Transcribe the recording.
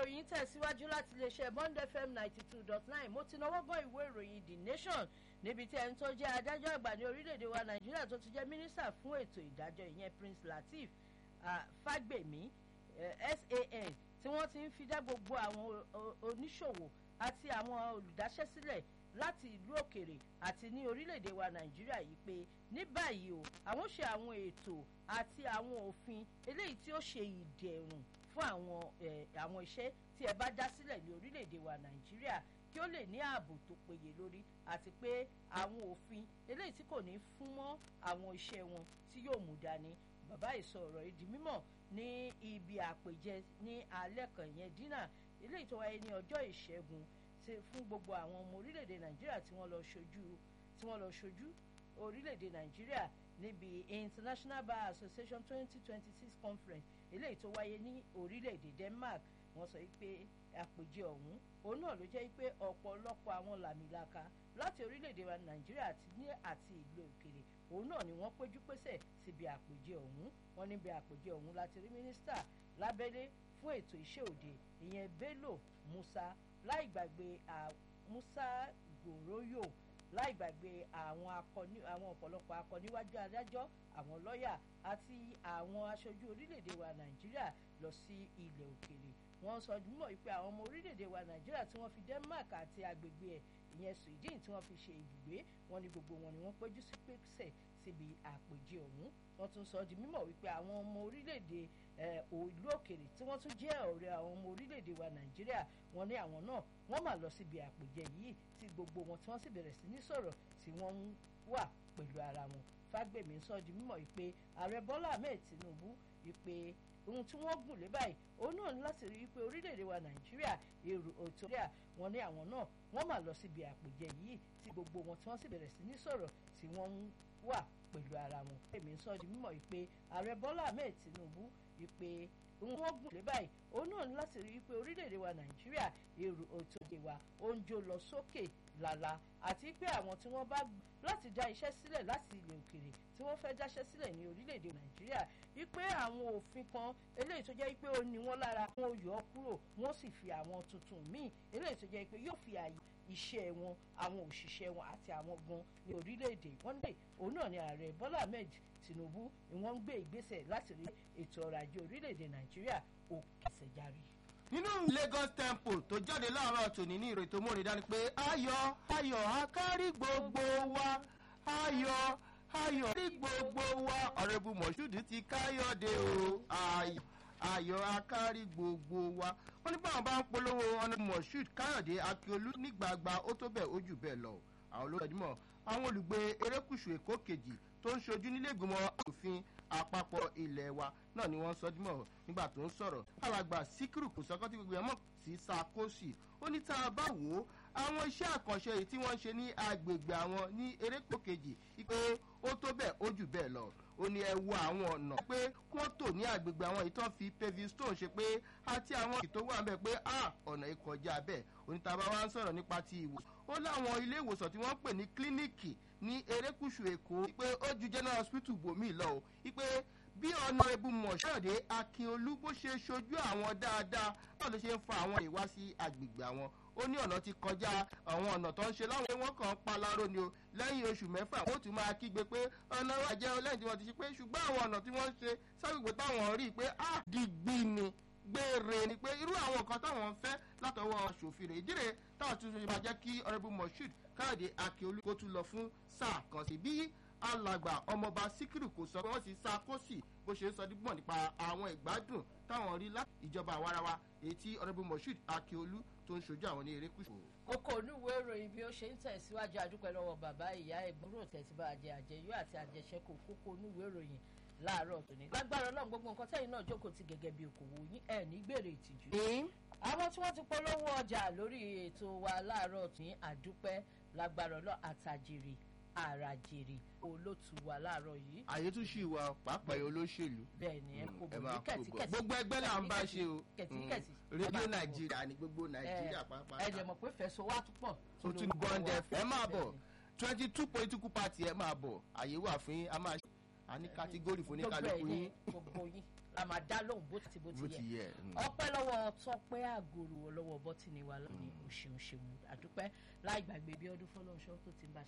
ìròyìn tẹ̀síwájú láti iléeṣẹ́ bond fm ninety two dot nine mo ti náwó gan ìwé ìròyìn the nation níbi tí ẹni tó jẹ́ adájọ́ àgbà ní orílẹ̀-èdè wa nàìjíríà tó ti jẹ́ mínísítà fún ètò ìdájọ́ ìyẹn prince lateef fagbemi san tí wọ́n ti ń fi dá gbogbo àwọn oníṣòwò àti àwọn olùdáṣẹ́sílẹ̀ láti ìlú òkèrè àti ní orílẹ̀-èdè wa nàìjíríà yìí pé ní báyìí o àwọn ṣe àwọn ètò àti àwọn òfin eléyìí tí ó ṣe ìdẹ̀rùn fún àwọn àwọn iṣẹ́ tí ẹ bá dá sílẹ̀ ní orílẹ̀-èdè wa nàìjíríà kí ó lè ní ààbò tó péye lórí àti pé àwọn òfin eléyìí tí kò ní fún mọ́ àwọn iṣẹ́ wọn tí yóò mú dání bàbá ìsọ ọ̀rọ̀ yìí di mímọ̀ ní ibi àpèjẹ ní alẹ́ kan yẹn dínà eléyìí tó wáyé ní ọjọ́ ìṣẹ́gun fún gbogbo àwọn ọmọ orílẹ̀-èdè nàìjíríà tí wọ́n lọ ṣojú tí wọ́n lọ ṣojú orílẹ̀-èdè nàìjíríà níbi international bar association twenty twenty six conference eléyìí tó wáyé ní orílẹ̀-èdè denmark wọ́n sọ pé àpèjẹ ọ̀hún òun náà ló jẹ́ pé ọ̀pọ̀lọpọ̀ àwọn làmìlaka láti orílẹ̀-èdè wa nàìjíríà àti ní àti ìlú òkèrè òun náà ni wọ́n péjú pésẹ̀ síbi àpèjẹ ọ̀hún wọ́n níbi àpèjẹ ọ̀hún láti rí mínísítà lábẹ́lé fún ètò iṣẹ́ òde ìyẹn bello musa láì gbàgbé musa goroyo láì gbàgbé àwọn akọni àwọn ọ̀pọ̀lọpọ̀ akọniwájú adájọ́ àwọn lọ́ọ̀yà àti àwọn aṣojú orílẹ̀-èdè wa nàìjíríà lọ sí ilẹ̀ òkèrè wọ́n sọ dúmọ̀ wípé àwọn ọmọ orílẹ̀-èdè wa nàìjíríà tí wọ́n fi denmark àti agbègbè ẹ̀ ìyẹn sweden tí wọ́n fi ṣe ibùgbé wọn ni gbogbo wọn ni wọ́n péjú sí pèsè síbi àpèjẹ ọ̀hún wọ́n tún sọ di mímọ̀ wípé àwọn ọmọ orílẹ̀-èdè ìlú òkèrè tí wọ́n tún jẹ́ ọ̀rẹ́ àwọn ọmọ orílẹ̀-èdè wa nàìjíríà wọn ní àwọn náà wọ́n mà lọ síbi àpèjẹ yìí tí gbogbo wọn tí wọ́n sì bẹ̀rẹ̀ sí ní sọ̀rọ̀ tí wọ́n ń wà pẹ̀lú ara wọn fágbèmí sọ di mímọ̀ wípé ààrẹ bọ́lá ahmed tinubu wípé ohun tí wọ́n gùn lé báyìí òun náà ní láti rí i pé orílẹ̀-èdè wa nàìjíríà èrò òtòríà wọn ní àwọn náà wọ́n mà lọ síbi àpèjẹ yìí tí gbogbo wọn tí wọ́n sì bẹ̀rẹ̀ sí ní sọ̀rọ̀ tí wọ́n ń wà pẹ̀lú ara wọn. èmi sọ di mímọ̀ wípé ààrẹ bọ́lá ahmed tinubu wípé ohun wọ́n gùn lé báyìí òun náà ní láti rí i pé orílẹ̀-èdè wa nàìjíríà èrò òtòdè wa ó ń jó lọ sókè lálá àti pé àwọn tí wọ́n bá láti dá iṣẹ́ sílẹ̀ láti ilẹ̀ òkèrè tí wọ́n fẹ́ dáṣẹ́ sílẹ̀ ní orílẹ̀-èdè nàìjíríà wípé àwọn òfin kan eléyìí tó jẹ́ pé ó ní wọ́n lára wọn yọ ọ́ kúrò wọ́n sì fi àwọn tuntun míì eléyìí tó jẹ́ pé yóò fi àyè iṣẹ́ wọn àwọn òṣìṣẹ́ wọn àti àwọn gan ní orílẹ̀-èdè wọ́n dé òun náà ni ààrẹ bọ́lá ahmed tinubu ni wọ́n ń gbé ìgbésẹ̀ láti rí ètò ọrọ̀ ajé orílẹ̀-èdè nàìjíríà ó kẹsẹ̀ járe nínú lagos temple tó jáde láàárọ̀ tòní ní ìrètò mọ́rin dání pé ayọ̀ ayọ̀ akárí gbogbo wa ayọ̀ ayọ̀ rí gbogbo wa ọ̀rẹ́bù mọ̀ṣúdù ti káyọ̀dé o ayọ̀ ayọ̀ akárí gbogbo wa wọ́n ní báwọn bá ń polówó ọ̀nà mọ̀ṣúdù káyọ̀dé akíolú nígbàgbà ó tó bẹ́ẹ̀ ó jù bẹ́ẹ̀ lọ àwọn olóòdìmọ̀ àwọn olùgbé erékùṣù èkó kejì tó ń ṣojú nílé ìgbìmọ̀ òfin àpapọ̀ ilẹ̀ wa náà ni wọ́n sọ dímọ̀ nígbà tó ń sọ̀rọ̀ alàgbà síkírù kò sọ́kọ́ tí gbogbo ẹ̀ mọ̀ sí sakosi ó ní tá a bá wò ó àwọn iṣẹ́ àkànṣe yìí tí wọ́n ń ṣe ní agbègbè àwọn ní erékò kejì pé ó tó bẹ́ẹ̀ ó jù bẹ́ẹ̀ lọ ó ní ẹ wo àwọn ọ̀nà pé kí wọ́n tò ní agbègbè àwọn ìtàn fi paving stone ṣe pé àti àwọn ìtò wà bẹ́ẹ̀ pé ah ọ̀nà ìkọjá bẹ́ẹ̀ onítàbá wa ń sọ̀rọ̀ nípa ti ìwòsàn ó láwọn ilé ìwòsàn tí wọ́n pè ní kílíníìkì ní erékùṣù èkó pé ó ju general hospital bòmí lọ o wípé bí ọ̀nà ebu mọ̀ṣọ́ọ̀dé akínolú bó ṣe ṣojú àwọn dáadáa náà ló ṣe ń fa àwọn ìwá sí agbègbè àwọn ó ní ọ̀nà ti kọjá àwọn ọ̀nà tó ń ṣe láwọn ewọ́n kan pa láró ni o lẹ́yìn oṣù mẹ́fà wọ́n tún máa kígbe pé ọ̀nà wa jẹ́ lẹ́yìn tí wọ́n ti ṣe pé ṣùgbọ́n àwọn ọ̀nà tí wọ́n ń ṣe ságbègbè táwọn rí i pé á dìgbì ni gbére ni pé irú àwọn nǹkan táwọn ń fẹ́ látọwọ́ ṣòfin rẹ̀ ìdíre táwọn tún ṣe máa jẹ́ kí ọ̀rẹ́bù moshood káyọ̀dé akíolú kó tún lọ fún sáà kan sí bí alàgbà ọmọọba síkírù kò sọ pé wọ́n ti sa kóòsì bó ṣe ń sọ dígbọ̀n nípa àwọn ìgbádùn táwọn rí láti ìjọba àwarawa èyí tí ọ̀rẹ́bù moshood akíolú tó ń ṣojú àwọn ní erékùṣù. kókó onúwèé ìròyìn bí ó ṣe ń tẹ̀síwájú àdúpẹ́ lọ́wọ́ bàbá ìyá ẹ̀gbọ́n tẹ̀síbà àjẹ àjẹyó àti àjẹsẹ́kù kókó onúwèé ìròyìn láàárọ̀ tòní. lágbára ọlọ́run gbogbo nǹkan tẹ́yìn náà jókòó ti gẹ́gẹ́ bí okòwò yín ẹ̀ ní gbèrè ìtìjú. àwọn tí wọ́n ti polówó ọjà lórí ètò wa láàárọ̀ tòní àdúpẹ́ lágbára ọlọ́run àtàjèrè àràjèrè olótù wa láàárọ̀ yìí. àyè tún ṣì wà pàápàá olóṣèlú. bẹ́ẹ̀ ni ẹ kò ẹ bọ̀ máa ní kó bọ̀ kẹ̀tíkẹ̀tí. gbogbo ẹgbẹ́ là ń bá ṣe o kẹ̀tíkẹ̀tí. Mm. rédíò nàìjíríà ni gbogbo nàìjíríà ẹ pàápàá dẹ̀ mọ̀ pé fẹ̀sọ̀ wá tún pọ̀. o tún bond fm ẹ máa bọ̀ twenty two political party ẹ máa bọ̀ àyè wà fún yín a máa ṣe a ní kátígórì fún gbogbo ẹ̀ oníkálukú ní yín gbogbo yín la máa dá lóhùn bó ti bó bó ti ti yẹ yẹ. mm. ọpẹ́ lọ́wọ́ tọpẹ́ àgòrò lọ́wọ́ bọ́tìnì wa lónìí o ṣeun ṣeun àdúpẹ́ láì gbàgbé bí ọdún fọlọ́nṣọ́ tó ti ń bá